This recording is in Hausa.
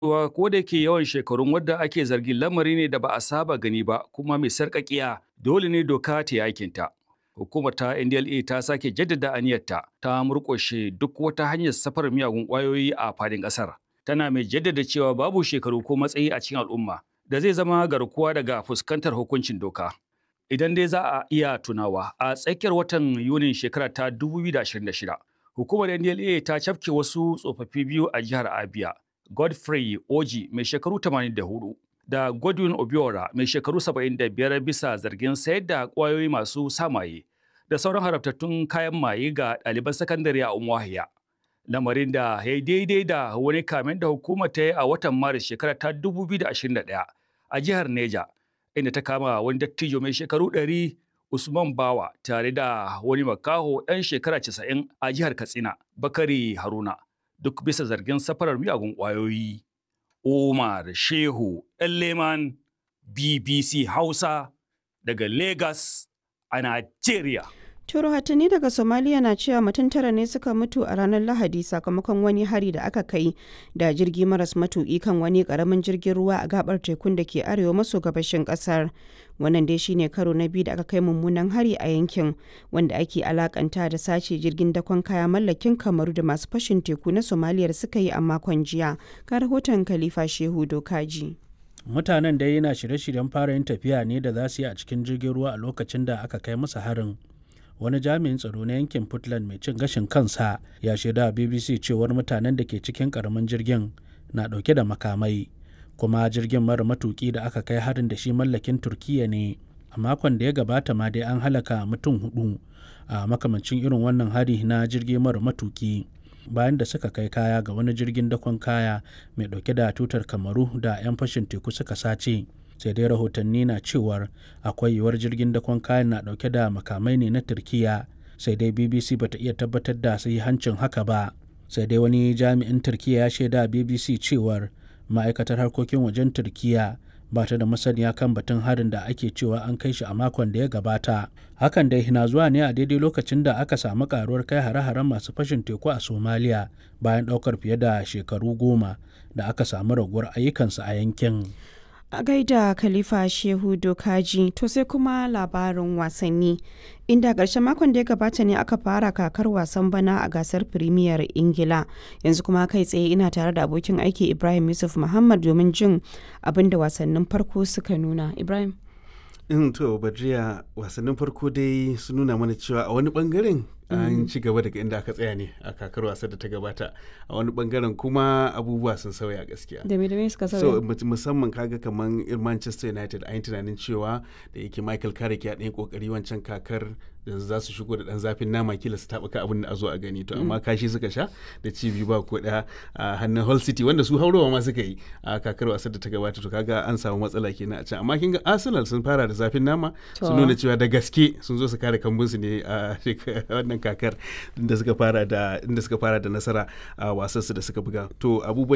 cewa ko da yake yawan shekarun wadda ake zargin lamari ne da ba a saba gani ba kuma mai sarƙaƙiya dole ne doka ta yi aikinta. Hukumar ta NDLA ta sake jaddada aniyarta ta murƙushe duk wata hanyar safarar miyagun ƙwayoyi a fadin ƙasar. Tana mai jaddada cewa babu shekaru ko matsayi a cikin al'umma da zai zama garkuwa daga fuskantar hukuncin doka. Idan dai za a iya tunawa a tsakiyar watan Yunin shekara ta 2026, hukumar NDLA ta cafke wasu tsofaffi biyu a jihar Abia. Godfrey Oji mai shekaru 84 da Godwin Obiora mai shekaru 75 bisa zargin sayar da ƙwayoyi masu samaye da sauran harabtattun kayan maye ga ɗaliban sakandare a Umuahia. Lamarin da ya yi daidai da wani kamen da hukumar ta yi a watan Maris shekara ta 2021 a jihar Neja, inda ta kama wani dattijo mai shekaru 100 Usman Bawa tare da wani makaho ɗan shekara 90 a jihar Katsina, Bakari Haruna. duk bisa zargin safarar miyagun ƙwayoyi. Umar Shehu Leman BBC Hausa daga Lagos a Najeriya. Turo hatani daga Somalia na cewa mutum tara ne suka mutu a ranar Lahadi sakamakon wani hari da aka kai da jirgi maras matuƙi kan wani ƙaramin jirgin ruwa a gabar tekun da ke arewa maso gabashin ƙasar. Wannan dai shine karo na biyu da aka kai mummunan hari a yankin wanda ake alakanta da sace jirgin dakon kaya mallakin kamaru da masu fashin teku na Somalia suka yi a makon jiya. Ga rahoton Khalifa Shehu Dokaji. Mutanen dai yana shirye-shiryen fara yin tafiya ne da za su yi a cikin jirgin ruwa a lokacin da aka kai musu harin. wani jami'in tsaro na yankin Puntland mai cin gashin kansa ya shaida BBC cewar mutanen da ke cikin karamin jirgin na dauke da makamai kuma jirgin mara matuki da aka kai harin da shi mallakin Turkiya ne a makon da ya gabata ma dai an halaka mutum hudu a makamancin irin wannan hari na jirgi mara matuki bayan da suka kai kaya ga wani jirgin dakon kaya mai dauke da tutar kamaru da 'yan fashin teku suka sace sai dai rahotanni na cewar akwai yiwuwar jirgin dakon kayan na dauke da makamai ne na turkiya sai dai bbc bata iya tabbatar da hancin haka ba sai dai wani jami'in turkiya ya shaida bbc cewar ma'aikatar harkokin wajen turkiya ba ta da masaniya kan batun harin da ake cewa an kai shi a makon da ya gabata hakan dai na zuwa ne a daidai lokacin da aka samu karuwar kai hare-haren masu fashin teku a somaliya bayan daukar fiye da shekaru goma da aka samu raguwar ayyukansu a yankin a gaida khalifa shehu dokaji to sai kuma labarin wasanni inda ƙarshen makon da ya gabata ne aka fara kakar wasan bana a gasar firimiyar ingila yanzu kuma kai tsaye ina tare da abokin aiki ibrahim yusuf muhammad domin jin abin da wasannin farko suka nuna ibrahim in to badriya wasannin farko dai su nuna mana cewa a wani bangaren an ci gaba daga inda aka tsaya ne a kakar wasa da ta gabata a wani bangaren kuma abubuwa sun sauya gaskiya da me da me suka sauya so musamman kaga kaman irin Manchester United an yi tunanin cewa da yake Michael Carrick ya ɗaya kokari wancan kakar yanzu za su shigo da ɗan zafin nama kila su taɓuka abin da a zo a gani to amma kashi suka sha da ci biyu ba ko ɗaya a hannun Hull City wanda su haurowa ma suka yi a kakar wasar da ta gabata to kaga an samu matsala kenan a can amma kin ga Arsenal sun fara da zafin nama sun nuna cewa da gaske sun zo su kare kambunsu ne a wannan kakar inda suka fara da inda suka fara da nasara a wasansu da suka buga to abubuwan